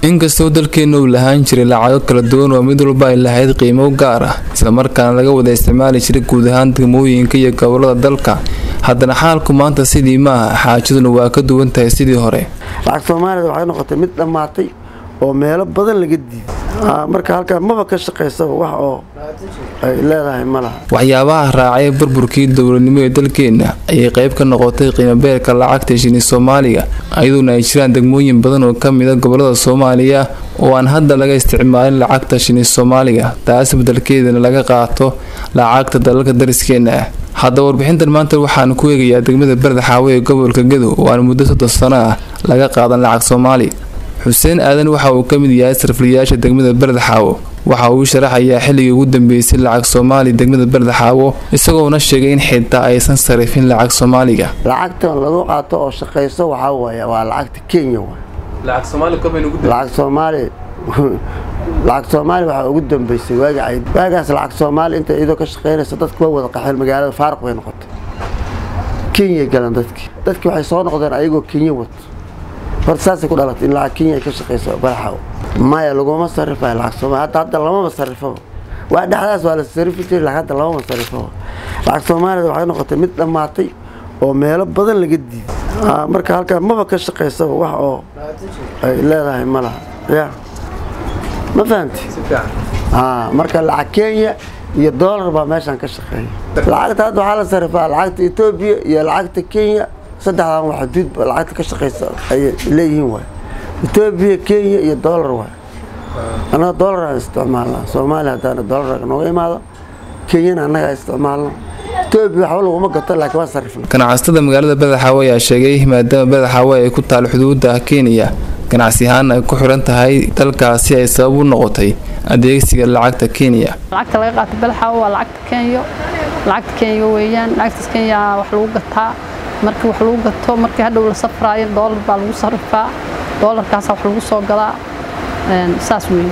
inkastoo dalkeena uu lahaan jiray lacago kala duwan oo mid walba ay lahayd qiimo gaar ah islamarkaana laga wada isticmaali jiray guud ahaan degmooyinka iyo gobolada dalka haddana xaalku maanta sidii maaha xaajaduna waa ka duwan tahay sidii hore lacag soomaalida waxay noqotay mid dhammaatay oo meelo badan laga diiday marka halkaa maba ka shaqaysaba wax oo ay leedahay ma laha waxyaabaha raacay burburkii dowladnimo ee dalkeena ayay qayb ka noqotay qiimabeelka lacagta shini soomaaliga iyadoona ay jiraan degmooyin badan oo ka mid a gobolada soomaaliya oo aan hadda laga isticmaalin lacagta shini soomaaliga taas beddelkeedana laga qaato lacagta dalalka dariskeena ah haddaba warbixintan maanta waxaanu ku eegayaa degmada berda xaawe ee gobolka gadow oo aan muddo soddon sano ah laga qaadan lacag soomaali xuseen aadan waxa uu ka mid yahay sarfaliyaasha degmada berda xaawo waxa uu sharaxayaa xilligii ugu dambeysay lacag soomaali degmada berda xaawo isagoona sheegay in xitaa aysan sarifin lacag soomaaliga lacagtan lagu qaato oo shaqayso waxaa waaya waa lacagta kenya waay lacag soomaali lacag soomaali waxaa ugu dambeysay waagi cayd waagaas lacag soomaali inta iyadoo ka shaqaynaysa dadku waa wada qaxeen magaalada faaruq bay noqotay kenya galan dadkii dadkii waxay soo noqdeen ayagoo kenya wato horta saasay ku dhalatay in lacag kenya ay ka shaqayso baraxaw maya laguma sarifayo lacag soomaali hadda hadda lamama sarifaba waa dhexdaas waa la sarifi jiray lacag hadda lamama sarifaba lacag soomaalida waxay noqotay mid dhammaatay oo meelo badan laga diiday marka halkaa maba ka shaqaysaba wax oo ay leedahay ma laha ya ma fahamti marka lacag kenya iyo doolar baa meeshaan ka shaqeeya lacagta hadda waxaa la sarifaa lacagta etoobiya iyo lacagta kenya saddexdan waa xuduud lacagta ka shaqaysa ayay leeyihiin waay etoobiya kenya iyo doolar waay annaga doolar aan isticmaalnaa soomaaliya haddaana doolar nooga imaado kenyana annaga isticmaalno etoobiya waxba laguma gato laakiin waa sarifna ganacsatada magaalada badaxaawe ayaa sheegay maadaama badaxaawe ay ku taal xuduudda kenya ganacsi ahaan ay ku xiran tahay dalkaasi ay sabab u noqotay adeegsiga lacagta kenya lacagta laga qaato badaxaawe waa lacagta kenya lacagta kenya weeyaan lacagtaas kenya wax lagu gataa markii wax lagu gato markii hadhow la safraayo doolar baa lagu sarifaa doolarkaasa wax lagu soo gadaa saas weeye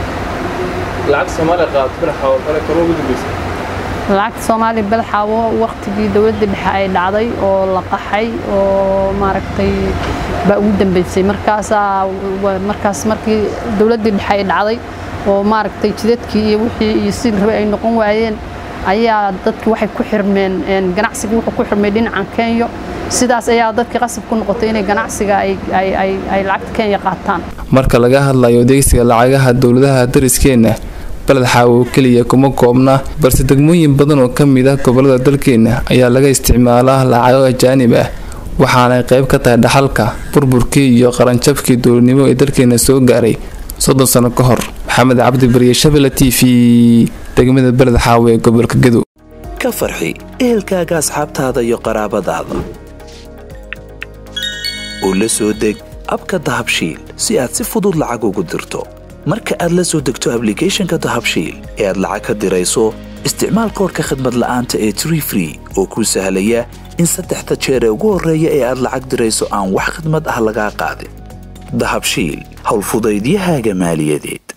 lacagta soomaaliya badaxaawo waqtigii dowladda dhexe ay dhacday oo la qaxay oo maaragtay baa ugu dambeysay markaasaa markaas markii dowladdii dhexe ay dhacday oo maaragtay jidadkii iyo wixii iyo sidii rabay ay noqon waayeen ayaa dadki waxay ku xirmeen ganacsiga wuxuu ku xirmay dhinacan kenya sidaas ayaa dadkii qasab ku noqotay inay ganacsiga ay lacagta kenya qaataan marka laga hadlayo adeegsiga lacagaha dowladaha dariskeena baled xaawo keliya kuma koobna balse degmooyin badan oo ka mid ah gobolada dalkeena ayaa laga isticmaalaa lacago ajaanib ah waxaanay qayb ka tahay dhaxalka burburkii iyo qaranjabkii dowladnimo ee dalkeena soo gaaray soddon sano ka hor maxamed cabdi bariye shabela t v degmada beled xaawe ee gobolka gadow ka farxi ehelkaaga asxaabtaada iyo qaraabadaada oo la soo deg abka dahabshiil si aad si fudud lacag ugu dirto marka aad la soo degto ablicathonka dahabshiil ee aad lacag ka dirayso isticmaal koorka khadmad la'aanta ee tree free oo kuu sahlaya in saddexda jeer ee ugu horreeya ee aad lacag dirayso aan wax khadmad ah lagaa qaadin dahabshiil howlfudaydiyahaaga maaliyadeed